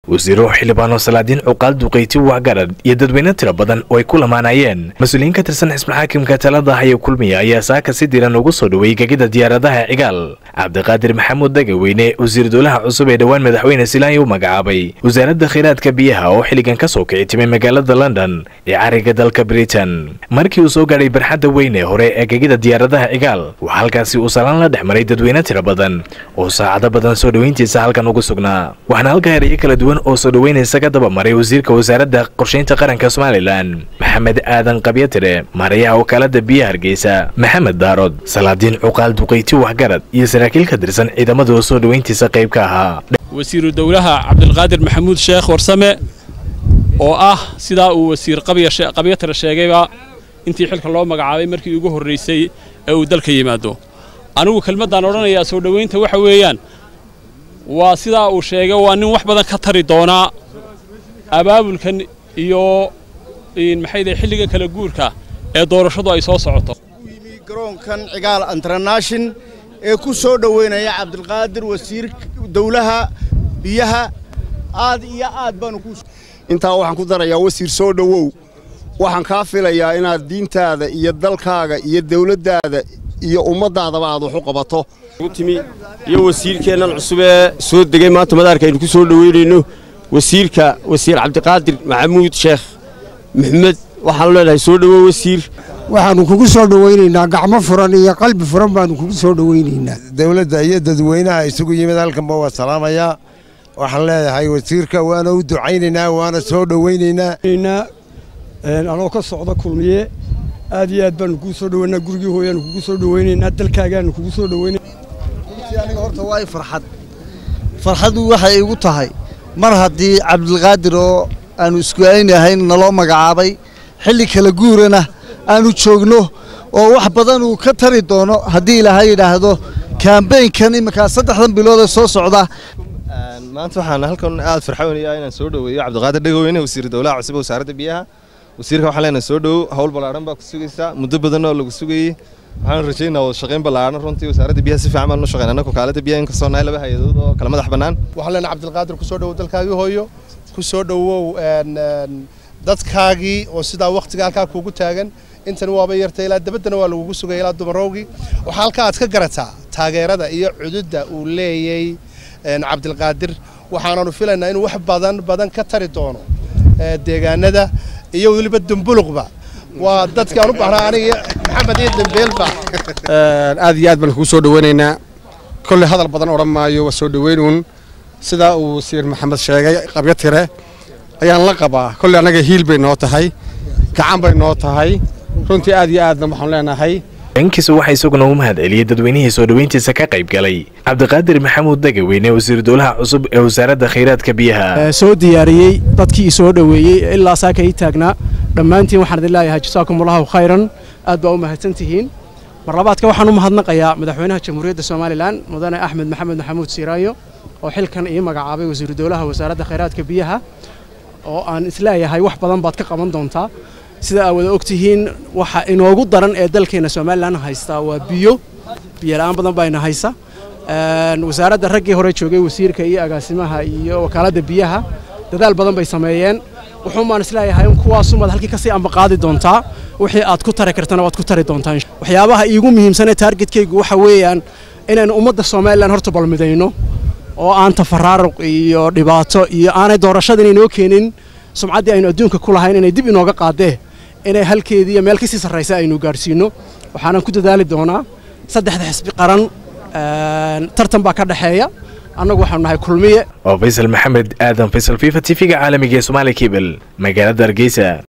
wasiiro xildhibaano salaadiin cuqaal duqayti waxgarad iyo dadweyne tiro badan oo ay ku lamaanayeen mas-uuliyiin ka tirsan xisbulxaakimka talada haya kulmiya ayaa saaka si diiran ugu soo dhoweeyey gegida diyaaradaha cigaal cabdiqaadir maxamuud dagaweyne wasiir dowlaha cusub ee dhowaan madaxweyne silaanya u magacaabay wasaaradda kheyraadka biyaha oo xilligan ka soo kici timay magaalada london ee cariga dalka britain markii uu soo gaadhay barxadda weyne hore ee gegida diyaaradaha cigaal waxaa halkaasi uu salaan la dhex maray dadweyne tiro badan oo saacado badan soo dhoweyntiisa halkan ugu sugnaa waxaana halka erayo kala duwan oo soo dhoweynaysa ka daba maray wasiirka wasaaradda qorshaynta qaranka somalilan maxamed aadan qabyatire maarayaha wakaalada biyaha hargeysa maxamed daarood salaadiin cuqaal duqayti waxgarad iyo saraakiil ka tirsan ciidamada oo soo dhoweyntiisa qayb ka ahaa wasiiru dowlaha cabdilqaadir maxamuud sheekh warsame oo ah sidaa uu wasiir qabyatire sheegayba intii xilka loo magacaabay markii ugu horraysay ee uu dalka yimaado anigu kelmaddaan odhanayaa soo dhowaynta waxa weeyaan waa sidaa uu sheegay waa nin wax badan ka tari doonaa abaabulkan iyo maxayde xilligan kala guurka ee doorashadu ay soo socoto yimi garoonkan cigaal internashin ee ku soo dhoweynaya cabdilqaadir wasiir dowlaha biyaha aad iyo aad baanu ku intaa waxaan ku darayaa wasiir soo dhowow waxaan kaa filayaa inaad diintaada iyo dalkaaga iyo dawladdaada iyo ummaddaadaba aad wax u qabato timi iyo wasiirkeennan cusub ee soo degay maanta madaarka aynu ku soo dhoweynayno wasiirka wasiir cabdiqaadir maxamuud sheekh maxmed waxaanu leenahay soo dhowow wasiir waxaannu kugu soo dhowaynaynaa gacmo furan iyo qalbi furan baannu kugu soo dhowaynaynaa dawladda iyo dadweynaha isugu yimid halkanba waa salaamayaa waxaan leedahay wasiirka waana u ducaynaynaa waana soo dhowaynaynaa anoo ka socda kulmiye aad iyo aad baanu kugu soo dhoweynaa gurigii hooyaanu kugu soo dhoweynaynaa dalkaagaanu kugu soo dhoweynaa aniga horta waa i farxad farxaddu waxay igu tahay mar haddii cabdilqaadir oo aanu isku aynahayn naloo magacaabay xilli kala guurana aanu joogno oo wax badan uu ka tari doono haddii ilaahay yidhaahdo kaambeynkan iminkaa saddexdan bilood ee soo socda maanta waxaan halkan aad farxoonaya inaan soo dhoweeyo cabdiqaadir dhegoweyne wasiir dowlaha cusub wasaaradda biyaha wasiirka waxaan leenahay soo dhowow hawl ballaadhan baa ku sugaysaa muddo badan oo lagu sugayey waxaan rajaynaa wada shaqayn ballaadhan runtii wasaaradda biyaha si fiican baan u shaqayn annagu kaalada biyaha in kastoo nahay laba hay-adood oo kala madax bannaan waxaan leenahay cabdilqaadir ku soo dhowow dalkaagii hooyo ku soo dhowow dadkaagii oo sidaa wakhtiga halkaa kuugu taagan intan waaba yartay ilaa dabaddana waa lagugu sugaya ilaa dumarowgii waxaa halkaa aad ka garataa taageerada iyo cududda uu leeyay cabdilqaadir waxaananu filaynaa inuu wax badan badan ka tari doono deegaanada iyo weliba dumbuluqba waa dadkii aan u baahnaa aniga maxamed iyo dambeelba aad iyo aad baan kugu soo dhoweynaynaa kolley hadal badan odhan maayo waa soo dhoweynuun sidaa uu wasiir maxamed sheegay qabyo tire ayaan la qabaa kolley annaga hiil bay noo tahay gacan bay noo tahay runtii aad iyo aadna waxaan leenahay dhankiisa waxaa isaguna u mahad celiyey dadweynihii soo dhoweyntiisa ka qayb galay cabdiqaadir maxamuud dagaweyne wasiir dowlaha cusub ee wasaaradda kheyraadka biyaha soo diyaariyey dadkii soo dhoweeyey ilaa saaka ii taagnaa dhammaantiin waxaan idin leeyahay jasaakum allahu khayran aad baa u mahadsan tihiin marlabaadka waxaan u mahadnaqayaa madaxweynaha jamhuuriyadda somalilan mudane axmed maxamed maxamuud siiraayo oo xilkan ii magacaabay wasiiru dowlaha wasaaradda kheyraadka biyaha oo aan isleeyahay wax badan baad ka qaban doontaa sida aad wada ogtihiin waxa inoogu daran ee dalkeena somalilan haystaa waa biyo biyo la'aan badan baa ina haysa wasaaradda raggii hore joogay wasiirka iyo agaasimaha iyo wakaaladda biyaha dadaal badan bay sameeyeen wuxuun baan isleeyahay in kuwaasumaad halkii kasii ambaqaadi doontaa wixii aad ku tari kartana waad ku tari doontaa waxyaabaha iigu muhiimsan ee taargetkaygu waxa weeyaan inaynu ummadda somalilan horta balmidayno oo aan tafaraaruq iyo dhibaato iyo aanay doorashada inaynoo keenin sumcaddii aynu adduunka ku lahayn inay dib inooga qaadee inay halkeedii iyo meel kasii sarraysa aynu gaadhsiinno waxaanan ku dadaali doonaa saddexda xisbi qaran tartan baa ka dhexeeya annagu waxaanu nahay kulmiye oo faysal maxamed aadan faysal fifa t v-ga caalamiga ee somaali kebel magaalada hargeysa